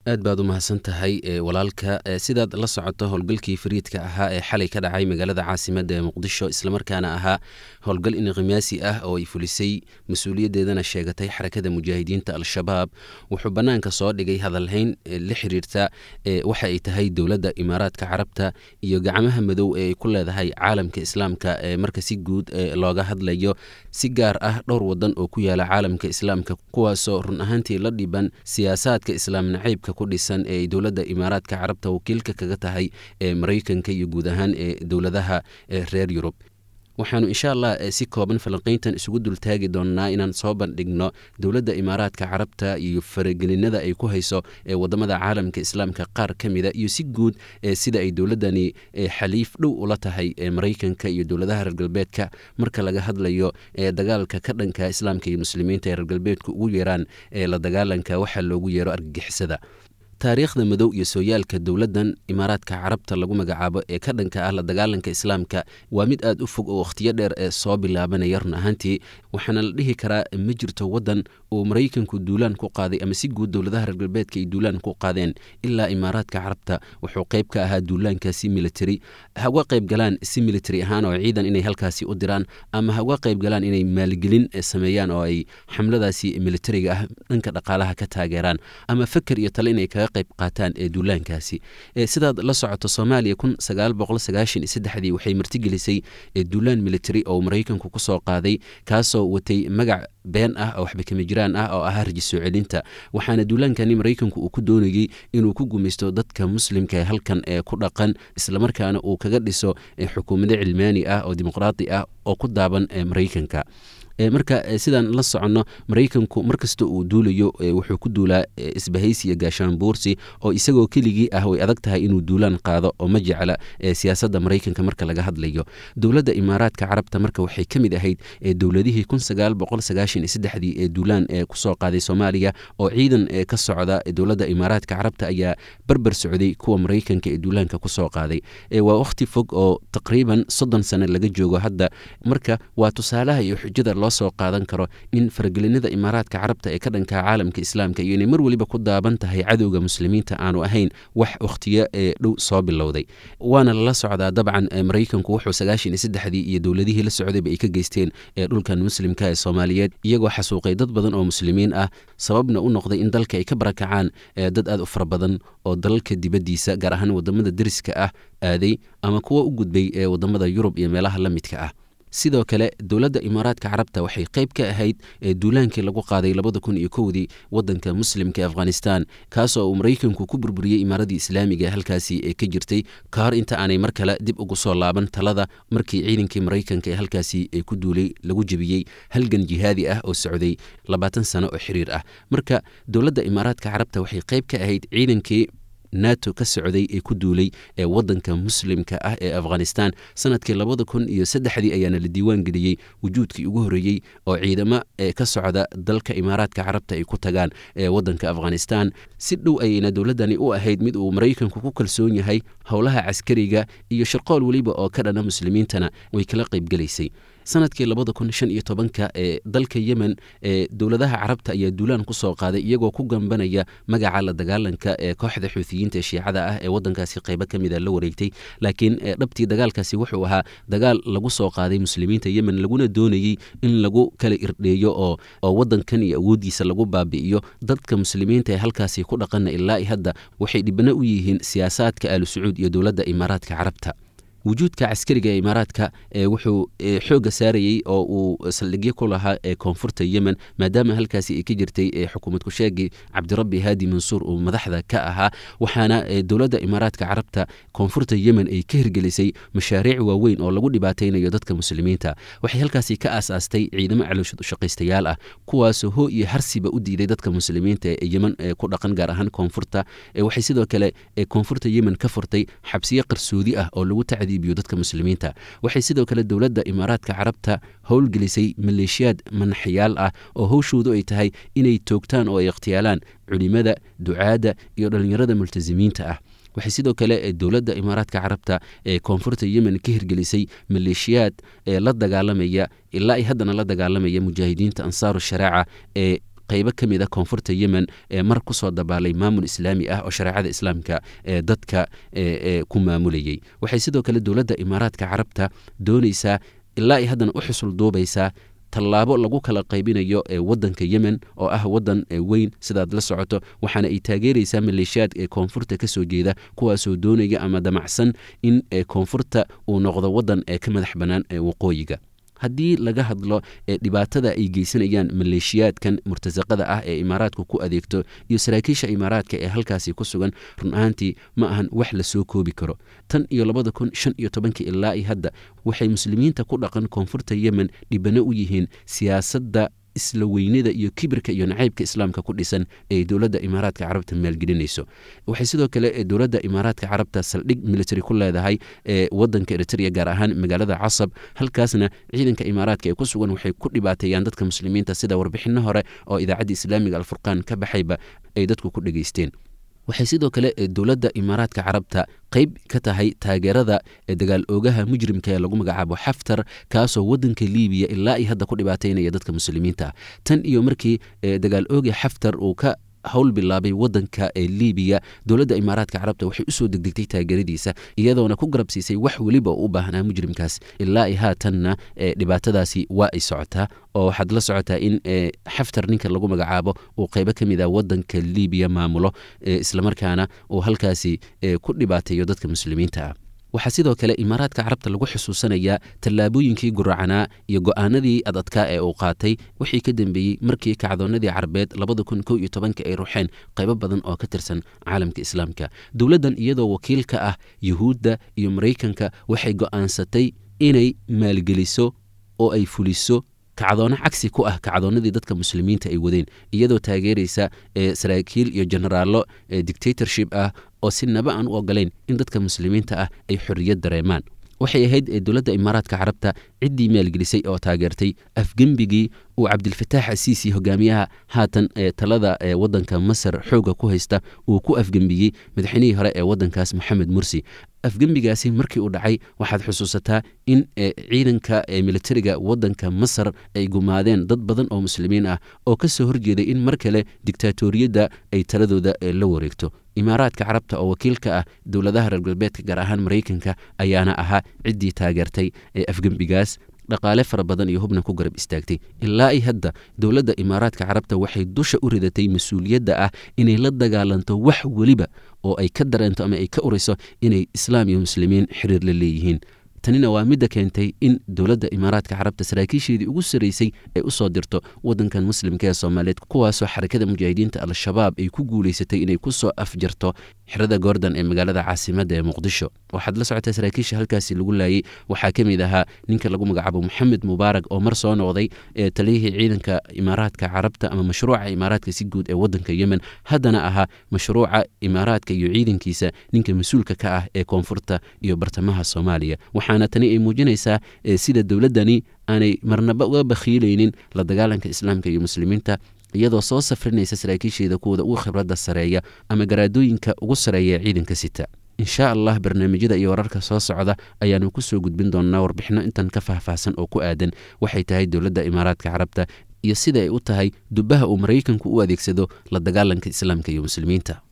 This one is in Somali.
aad baad u mahadsan tahay walaalka sidaad la socoto howlgalkii fariidka ahaa ee xalay ka dhacay magaalada caasimadda ee muqdisho islamarkaana ahaa howlgal inqimaasi ah oo ay fulisay mas-uuliyaddeedana sheegatay xarakada mujaahidiinta al-shabaab wuxuu bannaanka soo dhigay hadalhayn la xiriirta waxa ay tahay dowladda imaaraadka carabta iyo gacmaha madow ee ay ku leedahay caalamka islaamka marka si guud looga hadlayo si gaar ah dhowr wadan oo ku yaala caalamka islaamka kuwaasoo run ahaantii la dhiban siyaasaadka islaam nacaybka ku dhisan ee ay dowladda imaaraadka carabta wakiilka kaga tahay ee maraykanka iyo guud ahaan ee dowladaha reer yurub waxaanu insha allah si kooban falanqayntan isugu dultaagi doonnaa inaan soo bandhigno dowladda imaaraadka carabta iyo faragelinada ay ku hayso ee wadamada caalamka islaamka qaar ka mida iyo si guud sida ay dowladdani xaliif dhow ula tahay maraykanka iyo dowladaha reer galbeedka marka laga hadlayo dagaalka ka dhanka islaamka iyo muslimiinta ee reer galbeedku ugu yeeraan ee la dagaalanka waxaa loogu yeero argagixisada taariikhda madow iyo sooyaalka dowladdan imaaraadka carabta lagu magacaabo ee ka dhanka ah la dagaalanka islaamka waa mid aad u fog oo wakhtiyo dheer ee soo bilaabanaya run ahaantii waxaana la dhihi karaa ma jirto waddan uu maraykanku duulaan ku qaaday ama si guud dowladaha reer galbeedka ay duulaan ku qaadeen ilaa imaaraadka carabta wuxuu qayb ka ahaa duulaankaasi military ha uga qayb galaan si military ahaan oo ciidan inay halkaasi u diraan ama ha uga qayb galaan inay maalgelin sameeyaan oo ay xamladaasi militariga ah dhanka dhaqaalaha ka taageeraan ama feker iyo tale inay kaga qayb qaataan ee duulaankaasi sidaad la socoto soomaaliya kun sagaal boqol sagaashan iyo saddexdii waxay martigelisay duulaan military oo maraykanku ku soo qaaday kaasoo watay magac been ah oo waxba kama jiraan ah oo ahaa raji soo celinta waxaana duulaankani maraykanku uu ku doonayey inuu ku gumaysto dadka muslimka ee halkan ee ku dhaqan islamarkaana uu kaga dhiso xukuumado cilmaani ah oo dimuqraadi ah oo ku daaban maraykanka marka sidaan la soconno maraykanku markasta uu duulayo wuxuu ku duulaa isbahaysi iyo gaashaanbuursi oo isagoo keligii ah way adag tahay inuu duulaan qaado oo ma jecla siyaasadda maraykanka marka laga hadlayo dowladda imaaraadka carabta marka waxay ka mid ahayd dowladihii kun sagaal boqol sagaashan iyo saddexdii ee duulaan ee kusoo qaaday soomaaliya oo ciidan ka socda dowladda imaaraadka carabta ayaa barbar socday kuwa maraykanka ee duulaanka kusoo qaaday waa wakhti fog oo taqriiban soddon sano laga joogo hadda marka waa tusaalaha iyo xujada loo soo qaadan karo in faragelinada imaaraadka carabta ee ka dhanka caalamka islaamka iyo inay mar weliba ku daaban tahay cadowga muslimiinta aanu ahayn wax wakhtiyo ee dhow soo bilowday waana lala socdaa dabcan maraykanku wuxuu sagaashan iyo saddexdii iyo dowladihii la socdayba ay ka geysteen ee dhulkan muslimka ee soomaaliyeed iyagoo xasuuqay dad badan oo muslimiin ah sababna u noqday in dalka ay ka barakacaan dad aad u fara badan oo dalalka dibaddiisa gaar ahaan wadamada deriska ah aaday ama kuwa u gudbay ee wadamada yurub iyo meelaha la midka ah sidoo kale dowladda imaaraadka carabta waxay qayb ka ahayd duulaankii lagu qaaday labada kun iyo kowdii wadanka muslimka afghanistan kaasoo uu maraykanku ku burburiyey imaaradii islaamiga ee halkaasi ee ka jirtay ka hor inta aanay mar kale dib ugu soo laaban talada markii ciidankii maraykanka ee halkaasi ku duulay lagu jebiyey halgan jihaadi ah oo socday labaatan sano oo xiriir ah marka dowladda imaaraadka carabta waxay qayb ka ahayd ciidankii nato ka socday ee ku duulay ee wadanka muslimka ah ee afghanistan sanadkii labada kun iyo saddexdii ayaana la diiwaan geliyey wujuudkii ugu horreeyey oo ciidamo ee ka socda dalka imaaraadka carabta ay ku tagaan ee wadanka afghanistan si dhow ayayna dowladdani u ahayd mid uu maraykanku ku kalsoon yahay howlaha caskariga iyo shirqool weliba oo ka dhana muslimiintana way kala qaybgelaysay sanadkii labada kun shan iyo tobanka ee dalka yemen ee dowladaha carabta ayaa duulaan ku soo qaaday iyagoo ku gambanaya magaca la dagaalanka ee kooxda xuutiyiinta ee shiicada ah ee wadankaasi qaybo ka mida la wareegtay laakiin dhabtii dagaalkaasi wuxuu ahaa dagaal lagu soo qaaday muslimiinta yemen laguna doonayey in lagu kala irdheeyo oo oo wadankan iyo awooddiisa lagu baabi'iyo dadka muslimiinta ee halkaasi ku dhaqana ilaa hadda waxay dhibano u yihiin siyaasaadka aalu sacuud iyo dowladda imaaraadka carabta wujuudka caskariga ee imaaraadka wuxuu xoogga saarayey oo uu saldhigyo ku lahaa ee koonfurta yemen maadaama halkaasi ay ka jirtay xukuumad ku-sheegii cabdirabbi haadi mansuur uu madaxda ka ahaa waxaana dowladda imaaraadka carabta koonfurta yemen ay ka hirgelisay mashaariic waaweyn oo lagu dhibaataynayo dadka muslimiinta waxay halkaasi ka aasaastay ciidamo calooshad ushaqaystayaal ah kuwaasoo hoo iyo harsiba u diiday dadka muslimiinta ee yemen ku dhaqan gaar ahaan koonfurta waxay sidoo kale koonfurta yemen ka furtay xabsiyo qarsoodi ah oo lagu dadka muslimiinta waxay sidoo kale dowladda imaaraadka carabta howlgelisay maleeshiyaad manaxyaal ah oo howshoodu ay tahay inay toogtaan oo ay ikhtiyaalaan culimada ducaadda iyo dhallinyarada multasimiinta ah waxay sidoo kale dowladda imaaraadka carabta ee koonfurta yemen ka hirgelisay maleeshiyaad ee la dagaalamaya ilaa ay haddana la dagaalamaya mujaahidiinta ansaaru shareeca ee qaybo ka mid a koonfurta yemen ee mar kusoo dabaalay maamul islaami ah oo shareecada islaamka ee dadka ku maamulayay waxay sidoo kale dowladda imaaraadka carabta doonaysaa ilaa ay haddana u xusul duubaysaa tallaabo lagu kala qaybinayo ee wadanka yemen oo ah wadan weyn sidaad la socoto waxaana ay taageeraysaa maleeshiyaad ee koonfurta kasoo jeeda kuwaasoo doonaya ama damacsan in koonfurta uu noqdo wadan ee ka madax bannaan ee waqooyiga haddii laga hadlo dhibaatada ay geysanayaan maleeshiyaadkan murtasaqada ah ee imaaraadku ku adeegto iyo saraakiisha imaaraadka ee halkaasi ku sugan run ahaantii ma ahan wax lasoo koobi karo tan iyo labada kun shan iyo tobankii ilaa i hadda waxay muslimiinta ku dhaqan koonfurta yemen dhibano u yihiin siyaasadda isla weynida iyo kibirka iyo nacaybka islaamka ku dhisan ee dowladda imaaraadka carabta maalgelinayso waxay sidoo kale dowladda imaaraadka carabta saldhig military ku leedahay ee wadanka eritrea gaar ahaan magaalada casab halkaasna ciidanka imaaraadka ee ku sugan waxay ku dhibaateeyaan dadka muslimiinta sida warbixino hore oo idaacadda islaamiga alfurqaan ka baxayba ay dadku ku dhegaysteen waxay sidoo kale dowladda imaaraadka carabta qayb ka tahay taageerada dagaal oogaha mujrimka ee lagu magacaabo xaftar kaasoo wadanka liibiya ilaa ay hadda ku dhibaateynaya dadka muslimiinta ah tan iyo markii dagaal ooga xaftar uu ka howl bilaabay wadanka ee liibiya dowladda imaaraadka carabta waxay usoo degdegtay taageeradiisa iyadoona ku garab siisay wax weliba u u baahnaa mujrimkaas ilaa ay haatanna dhibaatadaasi waa ay socotaa oo waxaad la socotaa in xaftar ninka lagu magacaabo uu qaybo ka mid a wadanka liibiya maamulo islamarkaana uu halkaasi ku dhibaateeyo dadka muslimiinta ah waxaa sidoo kale imaaraadka carabta lagu xusuusanayaa tallaabooyinkii guracanaa iyo go'aanadii adadkaa ee uu qaatay wixii ka dambeeyey markii kacdoonnadii carabeed labada kun kow iyo tobanka ay ruxeen qaybo badan oo ka tirsan caalamka islaamka dowladdan iyadoo wakiil ka ah yuhuudda iyo maraykanka waxay go'aansatay inay maalgeliso oo ay fuliso kacdoono cagsi ku ah kacdoonnadii dadka muslimiinta ay wadeen iyadoo taageeraysa saraakiil iyo jenaraallo dictatorship ah oo si naba aan u ogolayn in dadka muslimiinta ah ay xorriyad dareemaan waxay ahayd dowladda imaaraadka carabta ciddii maalgelisay oo taageertay afgembigii uu cabdilfataax asiisi hogaamiyaha haatan talada wadanka masar xooga ku haysta uu ku afgembiyey madaxweynihii hore ee wadankaas moxamed mursi afgembigaasi markii uu dhacay waxaad xusuusataa in ciidanka militariga wadanka masar ay gumaadeen dad badan oo muslimiin ah oo ka soo horjeeday in mar kale dictaatoriyadda ay taladooda la wareegto imaaraadka carabta oo wakiilka ah dowladaha reer galbeedka gaar ahaan maraykanka ayaana ahaa ciddii taageertay afgembigaas dhaqaale fara badan iyo hubna ku garab istaagtay ilaa ay hadda dowladda imaaraadka carabta waxay dusha u ridatay mas-uuliyadda ah inay la dagaalanto wax weliba oo ay ka dareento ama ay ka uriso inay islaam iyo muslimiin xiriir la leeyihiin tanina waa midda keentay in dowladda imaaraadka carabta saraakiisheedii ugu sarraysay ay u soo dirto wadankan muslimka ee soomaaliyeed kuwaasoo xarakada mujaahidiinta al-shabaab ay ku guulaysatay inay ku soo afjarto xerada goordon ee magaalada caasimadda ee muqdisho waxaad la socotaa saraakiisha halkaasi lagu laayay waxaa ka mid ahaa ninka lagu magacaabo moxamed mubaarak oo mar soo noqday ee taliyihii ciidanka imaaraadka carabta ama mashruuca imaaraadka si guud ee wadanka yemen haddana ahaa mashruuca imaaraadka iyo ciidankiisa ninka mas-uulka ka ah ee koonfurta iyo bartamaha soomaaliya waxaana tani ay muujinaysaa sida dowladdani aanay marnaba uga bakhiilaynin la dagaalanka islaamka iyo muslimiinta iyadoo soo safrinaysa saraakiisheeda kuwooda ugu khibradda sareeya ama garaadooyinka ugu sareeya ee ciidanka sita insha allah barnaamijyada iyo wararka soo socda ayaanu kusoo gudbin doonnaa warbixino intan ka faahfaahsan oo ku aadan waxay tahay dowladda imaaraadka carabta iyo sida ay u tahay dubbaha uu maraykanku u adeegsado la dagaalanka islaamka iyo muslimiinta